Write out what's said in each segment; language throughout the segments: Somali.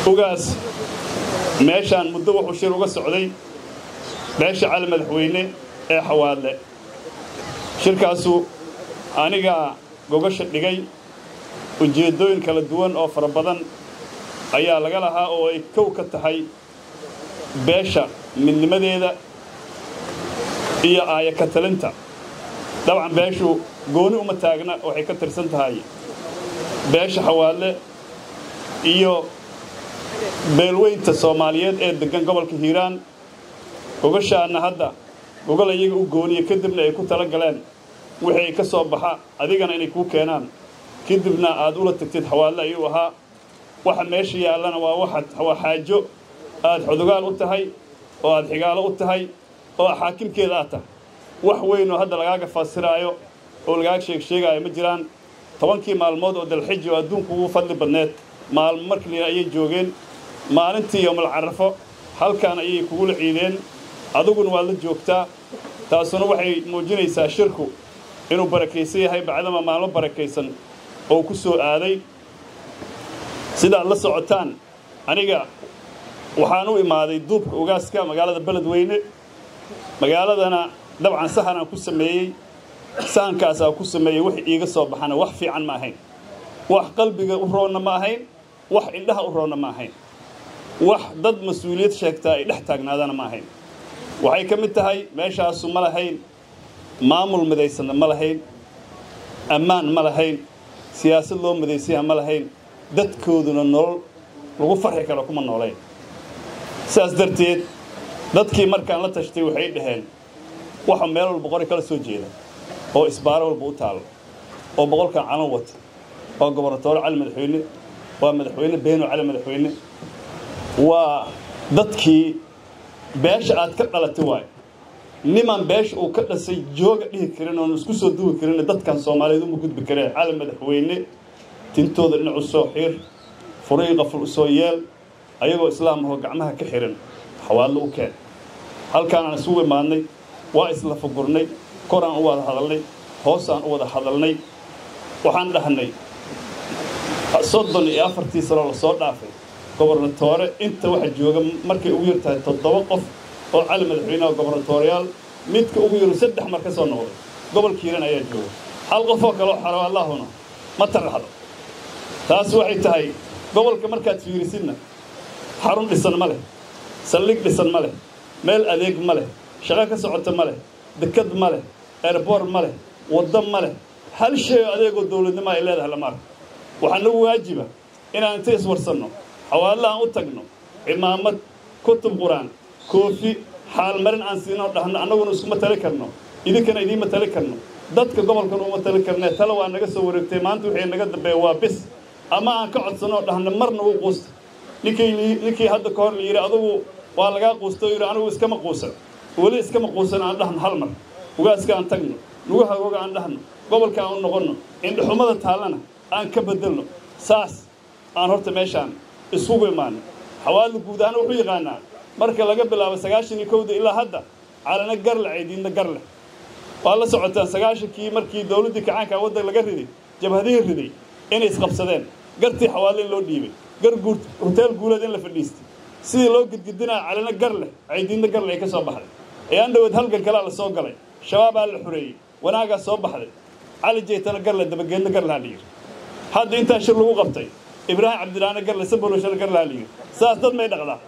ugaas meeshaan muddo wuxuu shir uga socday beesha cali madaxweyne ee xawaadle shirkaasu anigaa gogasha dhigay ujeeddooyin kala duwan oo fara badan ayaa laga lahaa oo ay kow ka tahay beesha midnimadeeda iyo aaya ka talinta dabcan beeshu gooni uma taagna waxay ka tirsan tahay beesha xawaadle iyo beelweynta soomaaliyeed ee deggan gobolka hiiraan gogashaanna hadda gogol iyaga u gooniya kadibna ay ku tala galeen wixii ay ka soo baxa adigana inay kuu keenaan kadibna aad ula tagtid xawaadle ayuu ahaa waxa meesha yaallana waa waxaad waa xaajo aad xodogaal u tahay oo aad xigaalo u tahay oo xaakimkeeda aad tahay wax weynoo hadda lagaaga fasiraayo oo lagaaga sheeg sheegaayo ma jiraan tobankii maalmood oo dalxiji oo adduunku ugu fadli badneed maalmo markii ayay joogeen maalintii yowmal carafo halkan ayay kugula ciideen adiguna waad la joogtaa taasuna waxay muujinaysaa shirku inuu barakaysan yahay bacdama maalmo barakaysan oo ku soo aaday sidaad la socotaan aniga waxaan u imaaday duubka ugaaska magaalada beledweyne magaaladana dabcan sahanaan ku sameeyey sahankaasaa ku sameeyey wax iiga soo baxana wax fiican ma ahayn wax qalbiga u roonna ma ahayn wax indhaha u roonna ma ahayn wax dad mas-uuliyad sheegtaa ay dhex taagnaadana ma ahayn waxay ka mid tahay meeshaasu ma lahayn maamul midaysanna ma lahayn ammaan ma lahayn siyaasad loo midaysayaha ma lahayn dadkooduna nolol lagu farxi karo kuma noolayn sidaas darteed dadkii markaan la tashtay waxay dhaheen waxa meel walba qori kala soo jeeda oo isbaaro walba u taalo oo boqolkan calan wata waa gobornatoore cali madaxweyne waa madaxweyne beeno cali madaxweyne waa dadkii beesha aad ka dhalatay waayo nimaan beesha uu ka dhasay jooga dhihi karin oon isku soo duwi karin dadkan soomaaliyeed uma gudbi kareen cali madaxweyne tintooda dhinacu soo xiir furay qaful u soo yeel ayagoo islaam ahoo gacmaha ka xihan xawaadlo u keen halkaanaan isugu imaadnay waa isla fugurnay koraan u wada hadalnay hoosaan u wada hadalnay waxaan dhahnay soddon iyo afartii sanoo lasoo dhaafay gobornatoore inta waxa jooga markay ugu yar tahay toddoba qof oo cali madaxweyneha gobornatooriyaal midka ugu yaru saddex mar ka soo noqday gobolka hiiran ayaa jooga hal qofoo kaleo xaro allaahuna ma taraxdo taas waxay tahay gobolka markaad fiirisidna xarun dhisan ma leh saldhig dhisan ma leh meel adeeg ma leh shaqo ka socota ma leh dekad ma leh eerboor ma leh waddo ma leh hal shay oo adeegoo dawladnimo ay leedahay lama arko waxaa nagu waajiba inaan inta iswarsanno xawaadlahaan u tagno cimaamad kutub qur-aan koofi xaalmarin aan siinoo dhahno annaguna iskuma tali karno idinkana idiinma tali karno dadka gobolkan uma tali karnee tale waa naga soo wareegtay maanta wixii naga dambeeya waa bis ama aan ka codsanoo dhahno marna wuu quusta ninkii ninkii hadda ka hor la yidhi adugu waa lagaa quusta oo yidhi anigu iskama quusan weli iskama quusan aan dhahno hal mar ugaaska aan tagno nugu hagooga aan dhahno gobolka aan u noqonno indhaxumada taallana aan ka bedelno saas aan horta meeshaan isugu imaano xawaadla guud ahaan wuxuu yaqaanaa marka laga bilaabo sagaashan iyo kowda ilaa hadda calana garle caydiinna garleh waa la socotaan sagaashankii markii dawladdii kacaanka waddan laga riday jabhadihii riday inay isqabsadeen gartii xawaadle in loo dhiibay gar guur hoteel guuleed in la fadhiistay sidii loo gidgidinaa calana gar leh caydiinna garle ay ka soo baxday ayaan dhaweed halgan kalaa la soo galay shabaabaa la xureeyey wanaagaa soo baxday cali jeytana garle dabageedna garlaha la yidhi hadda intaa shir lagu qabtay ibraahim cabdilaane garle saboloshala garlaha la yidhi saas dad may dhaqdaa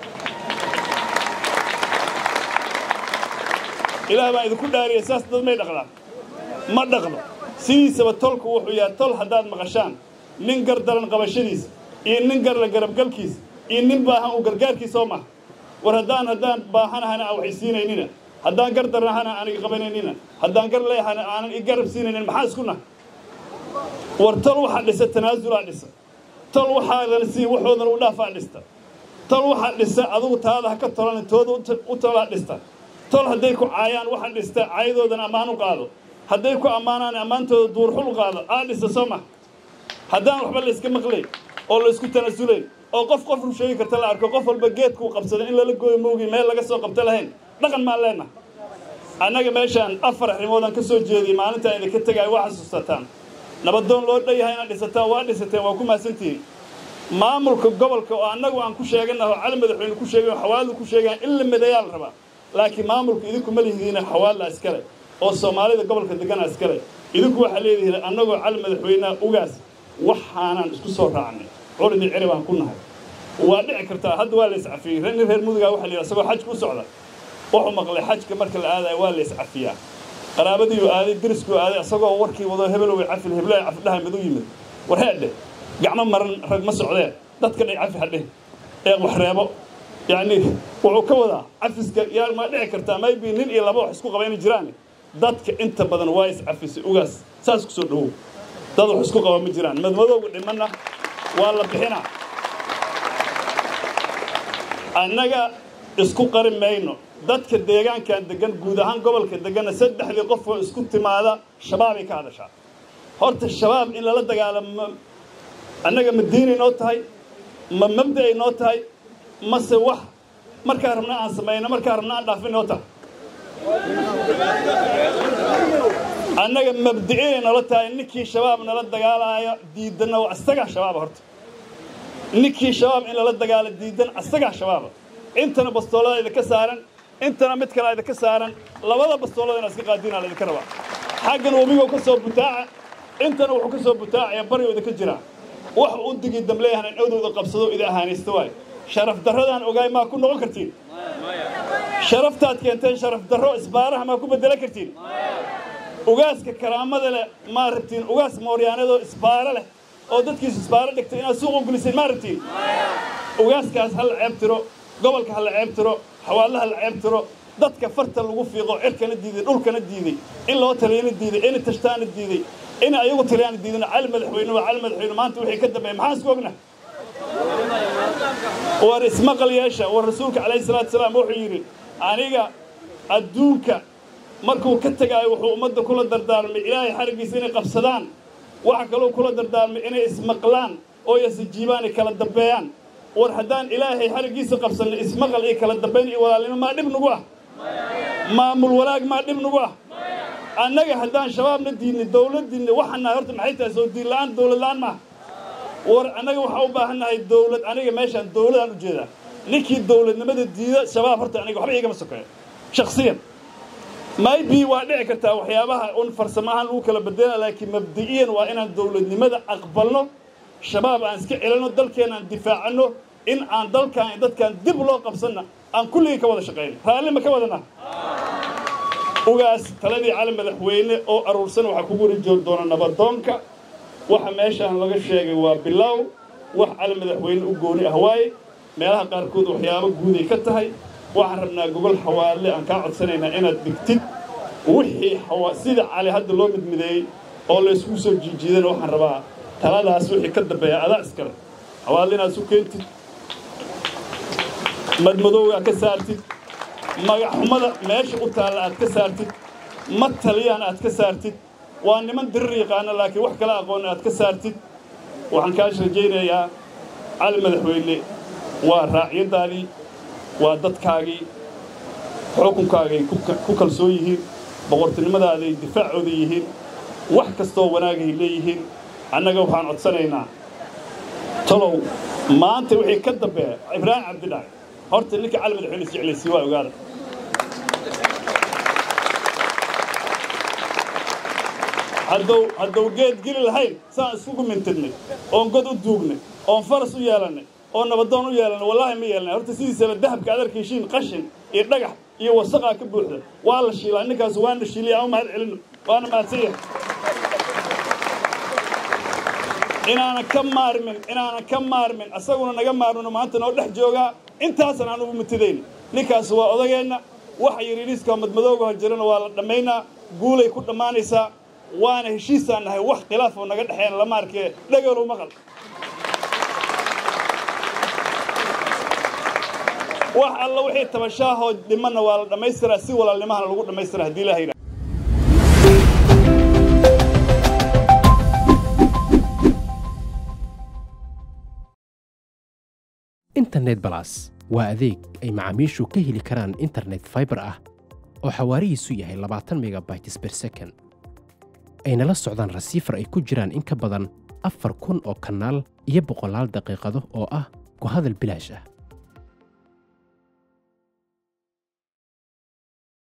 ilaah baan idinku dhaariyay saas dad may dhaqdaa ma dhaqdo sidiisaba tolku wuxuu yahay tol haddaad maqashaan nin gar daran qabashadiisa iyo nin garle garabgalkiisa iyo nin baahan uu gargaarkiisa oo maha war haddaan haddaan baahanahana aan waxaysiinaynina haddaan gar darnahana aan iga qabanaynina haddaan gar leehana aanan i garab siinaynin maxaa isku naha war tol waxaa dhisa tanaasulaa dhisa tol waxaadan siin waxoodan u dhaafaa dhista tol waxaa dhisa adugu taada ha ka tolan tooda u tolaa dhista tol hadday ku caayaan waxaa dhista caayadoodan ammaan u qaado hadday ku ammaanaan ammaantooda duurxul u qaado aa dhista soo ma haddaan waxba layska maqlayn oo laysku tanaasulayn oo qof qof ru sheegi karta la arko qof walba geedkuu qabsada in lala gooyo moogi meel laga soo qabta lahayn dhaqan maan leenaha annaga meeshaan afar arrimoodaan ka soo jeediyey maalintaa idinka tegaayo waa xasuusataan nabadoon loo dhanyahay inaad dhisataan waa dhisateen waa ku mahadsantihiin maamulka gobolka oo annagu aan ku sheeganaho cali madaxweyne ku sheegan xawaaladu ku sheegaan in la midayaa la rabaa laakiin maamulka idinku ma lihidiina xawaalla iskale oo soomaalida gobolka degana iskale idinku waxaa leedihiin annagoo cali madaxweyneha ugaas waxaanaan isku soo raacnay curidii ciri baan ku nahay waa dhici kartaa hadda waa la iscafiyey nin reer mudugaa waxa la yidhi isagoo xajka u socda wuxuu maqlay xajka marka la aadayo waa la iscafiyaa qaraabadiiuu aaday deriskuu aaday isagoo warkii wado hebeloway cafil heblaha cafidhaha mid u yimid warheedhe gacmo maran rag ma socdee dadka dhay cafi hadhe ee wax reebo yacni wuxuu ka wadaa cafiska yaa ma dhici kartaa maybe nin iyo laba wax isku qaba inay jiraan dadka inta badan waa iscafisay ugaas saas ku soo dhowow dad wax isku qaba ma jiraan madmadowga dhimanna waa la bixinaa annaga isku qari mayno dadka deegaankan deggan guud ahaan gobolka degganna saddexdii qof oo isku timaada shabaabay ka hadashaa horta shabaab in lala dagaalamo annaga ma diinay noo tahay ma mabda'ay noo tahay mase wax markaa rabna aan samayno markaa rabna aan dhaafin noo tahay annaga mabdi'inay nala tahay ninkii shabaab nala dagaalaayo diidanna waa isagaa shabaaba horta ninkii shabaab in lala dagaalo diidan isagaa shabaaba intana bastoolada idinka saaran intana mid kale idinka saaran labada bastoolada ina iska qaadiinaa laydinka rabaa xaggan webigo ka soo butaaca intana wuxuu ka soo butaacaya baryo idinka jiraa wax u digi damleeyahan in awdowda qabsado idi ahaanaysta waayo sharaf darradaan ogaay maa ku noqon kartiin sharaftaad keenteen sharaf darro isbaaraha maa ku beddela kartiin ugaaska karaamada leh maa rabtiin ugaas mooryaanadoo isbaaro leh oo dadkiisu isbaaro dhigtay inaad suuq u geliseen maa rabtiin ugaaskaas ha la ceeb tiro gobolka ha la ceeb tiro xawaalaha la ceeb tiro dadka farta lagu fiiqo cirkana diiday dhulkana diiday in loo taliyana diiday in tashtaana diiday in ayagu taliyana diidana cali madaxweyne waa cali madaxweyne maanta wixii ka dambeeya maxaan isku ogna war ismaqal yeesha war rasuulka calayhi salaatu salaam wuxuu yidhi aniga adduunka markuu ka tegaayo wuxuu ummadda kula dardaarmay ilaahay xariggiisa inay qabsadaan waxa kaloo kula dardaarmay inay ismaqlaan oo yasijiibaan ay kala dambeeyaan war haddaan ilaahay xariggiisa qabsanno ismaqal iyo kala dambayn iyo walaalnimo maa dhib nagu ah maamul walaag maa dhib nagu ah annaga haddaan shabaabna diidnay dawladdiinna waxaan nahay horta maxay tahay soo diin la'aan dawlad la'aan maaha war annaga waxaa u baahan nahay dawlad aniga meeshaan dawladaan u jeedaa ninkii dawladnimada diida shabaab horta aniga waxba igama sokeeyo shakhsiyan maybe waa dhici kartaa waxyaabaha un farsamo ahaan lagu kala bedela laakiin mabdi'iyan waa inaan dawladnimada aqbalno shabaab aan iska celinno dalkeenna aan difaacanno in aan dalkaan iyo dadkaan dib loo qabsanna aan kulligii ka wada shaqayno raalli ma ka wadana ugaas taladii cali madaxweyne oo aruursan waxaa kugu wari joog doona nabadoonka waxa meeshaan laga sheegay waa bilow wax cali madaxweyne u gooni ah waaye meelaha qaarkood waxyaabo guuday ka tahay waxaan rabnaa gogol xawaale aan kaa codsanaynaa inaad digtid wixii sida cali hadda loo midmideeyey oo laysku soo jiijiidana waxaan rabaa taladaas wixii ka dambeeya adaa iskale xawaale inaad isu keentid madmadowgaa ka saartid magaxxumada meesha u taalla aad ka saartid ma taliyaan aad ka saartid waa niman dirir yaqaana laakiin wax kala aqoon aad ka saartid waxaan kaas rajaynayaa cali madaxweyne waa raacyadaadii waa dadkaagii xukunkaagay ku kalsoon yihiin boqortinimadaadaay difaacooda yihiin wax kastoo wanaagay leeyihiin annaga waxaan codsanaynaa talow maanta wixii ka dambeeya ibraahim cabdidhaay horta ninka cali madaxweyne is jeclaysii waa ogaada haddou haddou geed geli lahayn saan isugu mintidnay oon god u duugnay oon faras u yeelannay oo nabadoon u yeelannay wallaahi ma yeelnay horta sidiisaba dahabka aad arkaysiin qashin iyo dhagax iyo wasaqaa ka buuxda waa la shiilaa ninkaas waana shiiliya aan u mahad celinno waana mahadsan yahay inaanan ka maarmin inaanan ka maarmin asaguna naga maarmino maanta noo dhex joogaa intaasan aan ugu mutidayn ninkaas waa odageenna waxa yidhiidhiiska madmadooga hor jirana waa la dhammaynaa guulay ku dhammaanaysaa waana heshiisaan nahay wax khilaafoo naga dhexeyn lama arkee dhagalow maqal wax alla wixii tabashaahoo dhimanna waa la dhammaystiraa si walaalnimahana lagu dhammaystira haddii ilaha yidhaha internet balas waa adeeg ay macaamiishu ka heli karaan internet fiber ah oo xawaarihiisu yahay labaatan megabytes per second ayna la socdaan rasiifar ay ku jiraan in ka badan afar kun oo kanaal iyo boqolaal daqiiqado oo ah ku hadal bilaash ah